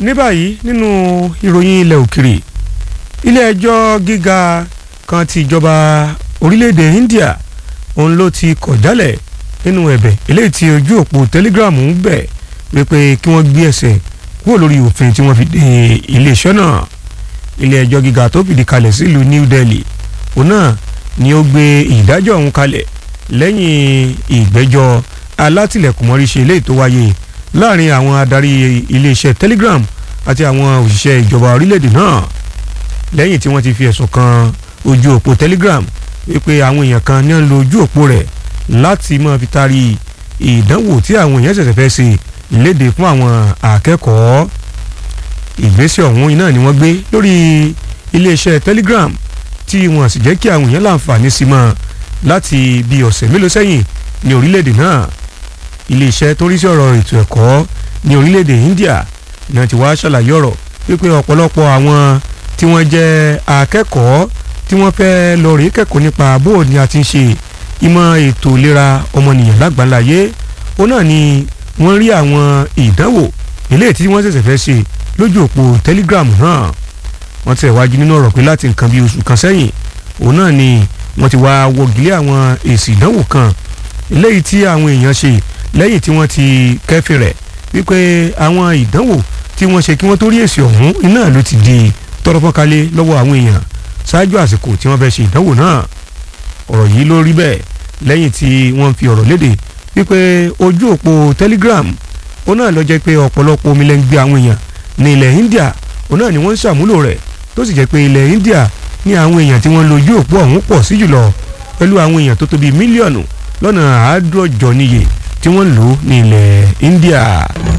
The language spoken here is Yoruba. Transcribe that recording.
ní báyìí nínú ìròyìn ilẹ̀ òkèrè ilé ẹjọ́ gíga kan ti ìjọba orílẹ̀-èdè India òun ló ti kọ̀ jálẹ̀ nínú ẹ̀bẹ̀ eléyìí tí ojú òpó Telegram ń bẹ̀ wípé kí wọ́n gbé ẹsẹ̀ kúrò lórí òfin tí wọ́n fi dé iléeṣẹ́ náà ilé ẹjọ́ gíga tó fìdí kalẹ̀ sílùú New Delhi òun náà ni ó gbé ìdájọ́ ọ̀hún kalẹ̀ lẹ́yìn ìgbẹ́jọ́ alátìlẹ̀kùnmọ́ríṣe eléyìí tó wáyé láàrin àwọn adarí iléeṣẹ́ Telegram àti àwọn òṣìṣẹ́ ìjọba orílẹ̀-èdè náà lẹ́yìn tí wọ́n ti fi ẹ̀sùn kan ojú òpó Telegram wípé àwọn èèyàn kan ní ń lo ojú òpó rẹ̀ láti máa fi taari ìdánwò tí àwọn èèyàn ṣẹ̀ṣẹ̀ fẹ́ ṣe léde fún àwọn akẹ́kọ̀ọ́ ìgbésẹ̀ ọ̀hún iná ni wọ́n gbé lórí iléeṣẹ́ Telegram tí wọ́n sì jẹ́ kí àwọn èèyàn láǹfààní sí mọ́ láti bí ọ̀sẹ̀ mélòó sẹ́yìn ní orílẹ̀-èdè náà iléeṣẹ́ tó rí sí ọ̀rọ̀ ètò ẹ̀kọ́ ní orílẹ̀-èdè India náà ti wá ṣàlàyé ọ̀rọ̀ wípé ọ̀pọ̀lọpọ̀ àwọn tí wọ́n jẹ́ akẹ́kọ̀ọ́ tí wọ́n fẹ́ lọ rèé kẹ́kọ̀ọ́ nípa bó ni a ti ń ṣe ìmọ̀ ètò ìlera ọmọnìyàn lágbàláyé ó náà ni wọ́n rí àwọn ìdánwò eléyìí tí wọ́n ṣẹ̀ṣẹ̀ fẹ́ ṣe lójú òpó Telegram náà wọ́n tẹ̀ wájú nínú ọ̀rọ̀ pé láti nǹkan bíi oṣù kan sẹ́yìn òun náà ni wọ́n ti wá wọ́gilé àwọn èsì ìdánwò kan eléyìí tí àwọn èèyàn ṣe lẹ́yìn tí wọ́n ti kẹ́fìn rẹ̀ wípé àwọn ìdánwò tí wọ́n ṣe kí wọ́n tó rí èsì ọ̀hún iná ló ti di tọrọfọ́nkálé lọ́wọ́ àwọn èèyàn ṣáájú àsìkò tí wọ́n fẹ́ ṣe ìdánwò náà ọ̀rọ̀ yìí ló rí bẹ́ẹ̀ lẹ́yìn tí wọ́n fi ọ̀rọ̀ léde wípé ojú òpó Telegram ó náà lọ jẹ́ pé ọ̀pọ̀lọpọ̀ omi lẹ́ ń gbé àwọn èèyàn ní ilẹ̀ India ó náà ni wọ́n ń ṣàmúlò rẹ̀ tó sì jẹ́ pé ilẹ̀ India ní àwọn èèyàn tí wọ́n lo ojú òpó ọ̀hún pọ̀ sí jùlọ pẹ̀lú àwọn èèyàn tó tó bíi mílíọ̀nù lọ́nà àádọ́jọ níye tí wọ́n lò ní ilẹ̀ India.